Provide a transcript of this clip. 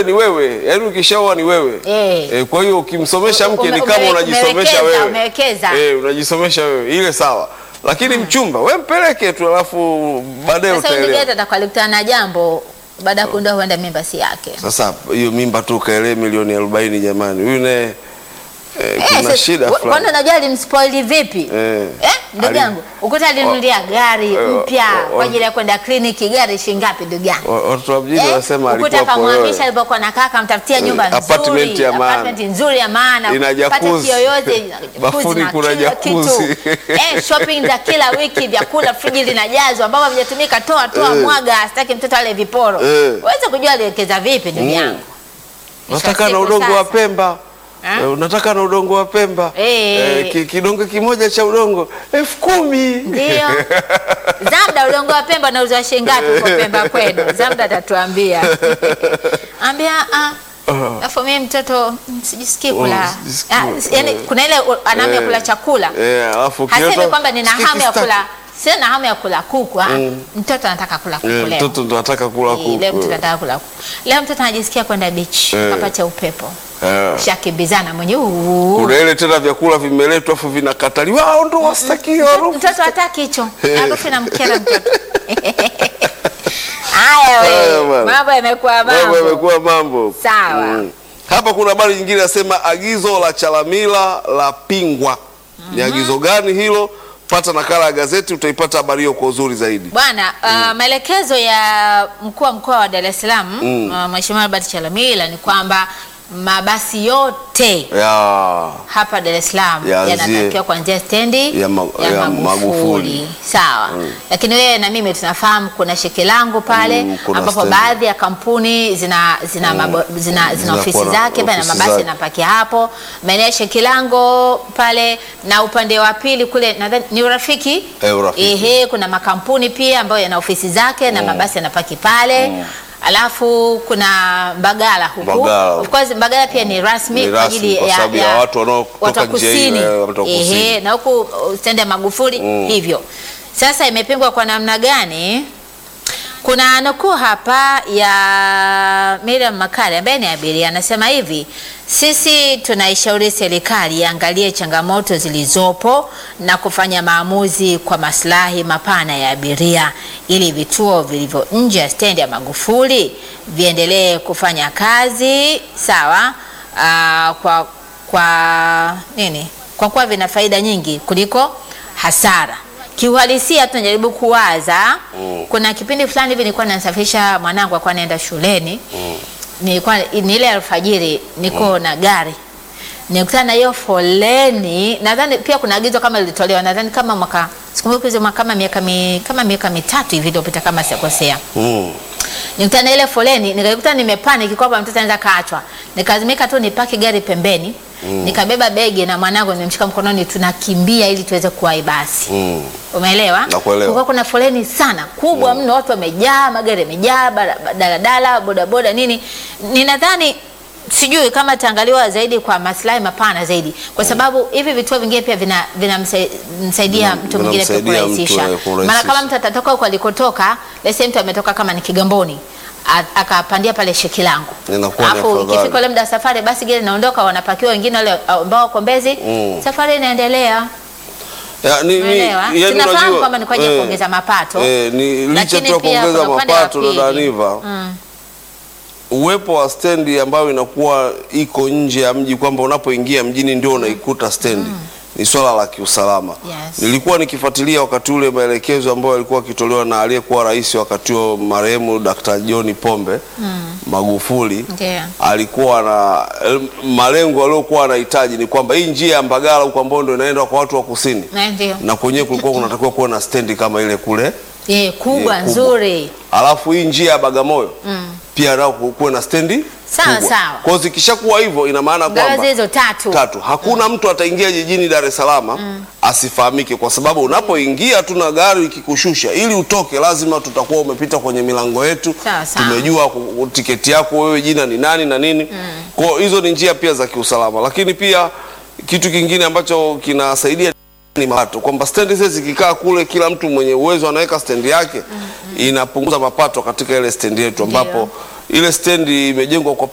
kule ni wewe, yaani ukishaoa ni wewe Eh. Eh, kwa hiyo ukimsomesha mke Ume- ni kama ume- unajisomesha umewekeza, wewe, umewekeza. Eh, unajisomesha wewe, ile sawa, lakini mchumba we mpeleke tu, alafu baadaye Sasa huyu ndugu utaelewa. yetu atakuwa alikutana na jambo baada ya kugundua huenda mimba si yake. Sasa hiyo mimba tu kaelee milioni arobaini jamani, huyu naye eh, Eh, kuna sasa, shida wa- fulani. Kwani unajua alimspoili vipi? Eh. Eh, ndugu Ali- yangu, ukuta alinunulia gari eh, mpya oh, oh. kwa ajili ya kwenda kliniki, gari shilingi ngapi ndugu yangu? Wa- Watoto wa mjini Eh, wanasema ukuta alikuwa akamhamisha poyoyo. alipokuwa nakaa akamtafutia Eh, nyumba apartment nzuri, ya maana. apartment nzuri ya maana, Ina pata jacuzzi. kiyoyozi, ina jacuzzi Bafuni na kuna kila jacuzzi. kitu. Eh, shopping za kila wiki, vyakula friji linajazwa ambavyo havijatumika, toa toa, Eh. mwaga, sitaki mtoto ale viporo. Eh. Uweze kujua aliwekeza vipi ndugu Mm. yangu. Mwisho wa Nataka na siku udongo wa sasa. Pemba. Eh? Eh, unataka na udongo wa Pemba Eh. Eh, ki- kidongo kimoja cha udongo elfu kumi Ndio. Zamda udongo wa Pemba unauzwa shilingi ngapi kwa Pemba kwenu? Zamda atatuambia. Ambia ah Alafu mimi mtoto mm, sijisikii kula. Oh, sijisikii. Ah, Yaani kuna ile u- anamu ya Eh. kula chakula. Eh, alafu Hasemi ukileta- kwamba nina stiki, hamu ya staki. kula. Sina hamu ya kula kuku. ah. Mtoto anataka kula kuku Eh, leo. mtoto ndo anataka kula Eh, Leo mtoto kuku. anataka kula kuku. Leo mtoto anajisikia kwenda beach, Eh. kapata upepo. Eh. Shakimbizana mwenye uu. Kuna ile tena vyakula vimeletwa afu vinakataliwa, wao ndo wastaki harufu. Mtoto hataki hicho. Harufu inamkera mtoto. Haya Haya we, bwana. mambo yamekuwa Mambo mambo. yamekuwa mambo. Sawa. Hapa kuna habari nyingine nasema agizo la Chalamila la pingwa. Ni agizo gani hilo? Pata nakala ya gazeti utaipata habari hiyo kwa uzuri zaidi. Bwana, uh, maelekezo ya mkuu wa mkoa wa Dar es Salaam uh, Mheshimiwa Albert Chalamila ni kwamba mabasi yote Ya. hapa Dar es Salaam Yaanzie yanatakiwa kuanzia stendi ya ma- ya Magufuli. Sawa. Lakini wewe na mimi tunafahamu kuna Shekilango pale Mm, kuna ambapo stendi. baadhi ya kampuni zina zina, mabo, zina, zina Zinakuwa ofisi na zake pale na ofisi mabasi zake. yanapakia hapo maeneo ya Shekilango pale na upande wa pili kule nadhani ni urafiki Eh, Urafiki. Ehe, kuna makampuni pia ambayo yana ofisi zake na mabasi yanapaki pale alafu kuna Mbagala huku Mbagala. of course Mbagala pia ni rasmi Ni kwa rasmi ajili kwa sababu ya watu wanaotoka watu wa njia hiyo, kusini eh, watu wa kusini. Ehe, na huku uh, stendi ya Magufuli hivyo. Sasa imepingwa kwa namna gani? Kuna nukuu hapa ya Miriam Makale ambaye ni abiria, anasema hivi: sisi tunaishauri serikali iangalie changamoto zilizopo na kufanya maamuzi kwa maslahi mapana ya abiria, ili vituo vilivyo nje ya stendi ya Magufuli viendelee kufanya kazi sawa, aa, kwa kwa nini? Kwa kuwa vina faida nyingi kuliko hasara. Kiuhalisia tunajaribu kuwaza kuna kipindi fulani hivi nilikuwa nasafirisha mwanangu alikuwa anaenda shuleni nilikuwa ni ile alfajiri niko na gari nikutana na hiyo foleni nadhani pia kuna agizo kama lilitolewa nadhani kama mwaka sikumbuki hizo mwaka- kama miaka mi, kama miaka mitatu hivi iliyopita kama sikosea Mm. nikutana na ile foleni nikaikuta nimepanic kwamba mtoto anaweza kaachwa nikalazimika tu nipaki gari pembeni nikabeba begi na mwanangu nimemshika mkononi tunakimbia ili tuweze kuwahi basi Mm. Umeelewa? Nakuelewa. Kulikuwa kuna foleni sana kubwa mno, watu wamejaa, magari yamejaa, bara- daladala, bodaboda, nini. Ninadhani sijui kama itaangaliwa zaidi kwa maslahi mapana zaidi, kwa sababu hivi vituo vingine pia vina vinamsaidia Vina- mtu mwingine pia vinamsaidia mtu, kurahisisha. eh, kurahisisha. Maana kama mtu atatoka huko alikotoka, lese mtu ametoka kama ni Kigamboni a- akapandia pale Shekilango, Inakuwa ni alafu afadhali. ikifika ule muda wa safari, basi gari inaondoka, wanapakiwa wengine wale ambao wako Mbezi, Mm. safari inaendelea. Ya, ni, ni, Umeelewa? yani Tunafahamu unajua, kwamba ni kwa ajili ya eh, kuongeza mapato. eh, ni licha Lakini tu ya pia kuongeza kuna upande wa mapato dada pili. Aniva Mm. uwepo wa stendi ambayo inakuwa iko nje ya mji kwamba unapoingia mjini ndio unaikuta stendi ni swala la kiusalama. Yes. Nilikuwa nikifuatilia wakati ule maelekezo ambayo yalikuwa akitolewa na aliyekuwa rais wakati huo marehemu Dr. John Pombe Magufuli Ndio. alikuwa na malengo aliyokuwa anahitaji ni kwamba hii njia ya Mbagala huko ambayo ndio inaenda kwa watu wa kusini Na ndio. na kwenyewe kulikuwa kunatakiwa kuwa na stendi kama ile kule Eh, kubwa kubwa. nzuri. alafu hii njia ya Bagamoyo pia nao ku- kuwe na stendi Sawa, kubwa. sawa. Kwa hiyo zikishakuwa hivyo ina maana Ngazi kwamba hizo tatu. tatu hakuna mtu ataingia jijini Dar es Salaam asifahamike, kwa sababu unapoingia tu na gari ikikushusha, ili utoke lazima tutakuwa umepita kwenye milango yetu, Sawa, sawa. tumejua ku- tiketi yako wewe, jina ni nani na nini. Kwa hiyo hizo ni njia pia za kiusalama, lakini pia kitu kingine ambacho kinasaidia ni mapato, kwamba stendi zile zikikaa kule, kila mtu mwenye uwezo anaweka stendi yake, inapunguza mapato katika ile stendi yetu, ambapo ile stendi imejengwa kwa